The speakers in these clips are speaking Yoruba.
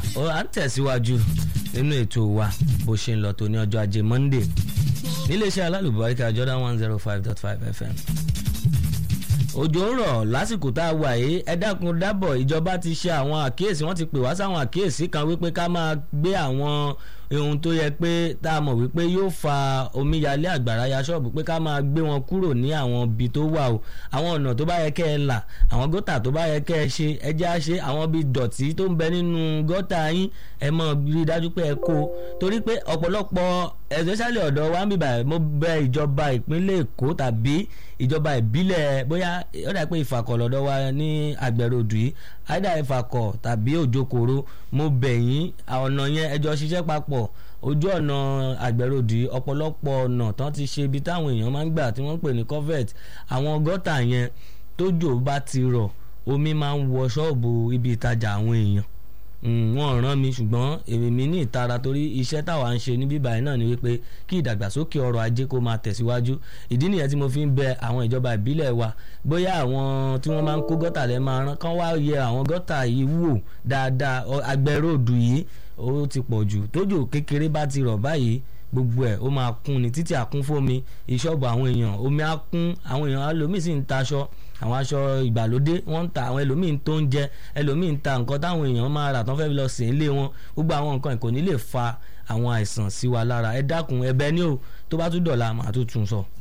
ó à ń tẹ̀síwájú nínú ètò wa bó ṣe ń lọ tó ní ọjọ́ ajé Monday níléeṣẹ́ alálùbáríkà Jordan one zero five dot five FM òjò ń rọ̀ lásìkò tá a wà yìí ẹ dákun dábọ̀ ìjọba ti ṣe àwọn àkíyèsí wọ́n ti pè wá sáwọn àkíyèsí kan wípé ká máa gbé àwọn ohun tó yẹ pé tá a mọ̀ wípé yóò fa omíyalé àgbàrá ya ṣọ́ọ̀bù pé ká máa gbé wọn kúrò ní àwọn ibi tó wà o àwọn ọ̀nà tó bá yẹ kẹ́ ẹ là àwọn gọ́tà tó bá yẹ kẹ́ ẹ ṣe ẹ jẹ́ á ṣe àwọn ibi dọ̀tí tó ń bẹ nínú gọ́tà yín ẹ mọ̀ rí dájú pé ẹ kó torí pé ọ̀pọ̀lọpọ̀ especially ọ̀dọ̀ wa ń bíbà mo bẹ ìjọba ìpínlẹ̀ Èkó tàbí ìjọba ìbílẹ̀ bóyá ó dà pé ìfàkọ̀ lọ́dọ̀ wa ní àgbẹ̀rọ̀dù yìí àìdá ìfàkọ̀ tàbí òjòkòrò mo bẹ̀ yín ọ̀nà yẹn ẹjọ́ ṣiṣẹ́ papọ̀ ojú ọ̀nà àgbẹ̀rọ̀dù yìí ọ̀pọ̀lọpọ̀ ọ̀nà tán ti ṣe ibi táwọn èèyàn máa ń gbà tí wọ́n ń pè ní covert àwọn gọ́tà yẹn tójò bá ti rọ̀ omi máa ń wọ ṣọ́ọ̀bù ibi ìtajà àwọn èèyàn wọ́n rán mi ṣùgbọ́n èmi ní ìtara torí iṣẹ́ táwa ń ṣe ní bíbá yìí náà ni wípé kí ìdàgbàsókè ọrọ̀ ajé kó máa tẹ̀síwájú ìdí nìyẹn tí mo fi ń bẹ àwọn ìjọba ìbílẹ̀ wa bóyá àwọn tí wọ́n máa ń kó gọ́tà lẹ́ máa rán kán wá yẹ àwọn gọ́tà yìí wò dáadáa agbẹ́ròdù yìí ó ti pọ̀ jù tójò kékeré bá ti rọ̀ báyìí gbogbo ẹ̀ ó máa kún ní títí àkún fómi ìṣọ́ọ̀bù àwọn èèyàn omi á kún àwọn èèyàn alómìn sì ń taṣọ àwọn aṣọ ìgbàlódé wọ́n ń ta àwọn ẹlòmíín tó ń jẹ ẹlòmíín ta nǹkan táwọn èèyàn máa rà tán fẹ́ lọ sí ilé wọn gbogbo àwọn nǹkan kò ní lè fa àwọn àìsàn sí wa lára ẹ dákun ẹ̀bẹ̀ ni o tó bá tún dọ̀la màá tún tún sọ.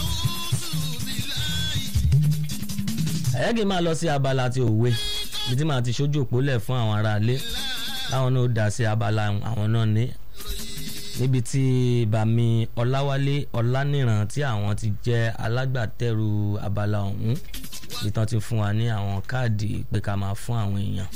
ẹ̀yẹ́gì máa lọ sí abala ti òwe bí tí màá ti ṣojú òpó lẹ̀ fún àwọn aráalé láwọn náà dá sí abala àwọn náà ní níbi tí bàmí ọláwálé ọláníran tí àwọn ti jẹ́ alágbàtẹ́rù abala ọ̀hún ìtàn ti fún wa ní àwọn káàdì pé ká máa fún àwọn èèyàn